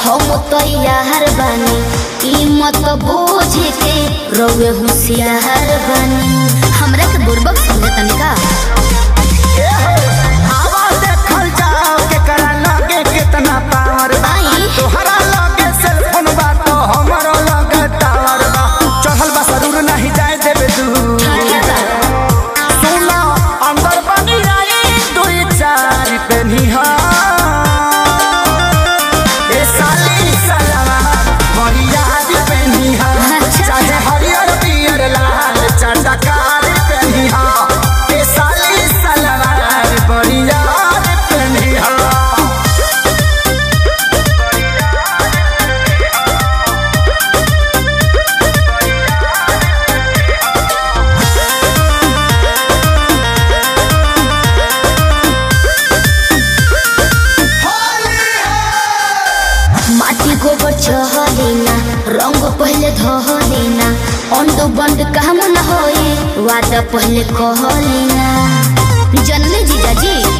हम तैयार बानी ई मत बोझ के रउए होशियार बानी हमरा के बुर्बक समझे तनिका आवा देखल जाओ केकरा लगे कितना पावर बा आई तोहरा लगे सेलफोन बा तो हमरो लगे टावर बा चढ़ल बा जरूर नहीं जाए देबे दूर ठीक बा सुनो अंदर बनी आई दुई चार पे निहा ए साली सलावा बढ़िया पे निहा अच्छा। चाहे हरियर पियर लाल चटकार पे निहा ए साली सलावा बढ़िया पे निहा माटी गोबर चहलेना रंग पहले धहलेना अंडो बंड काम न होए वादा पहले कहलेना जनले जीजाजी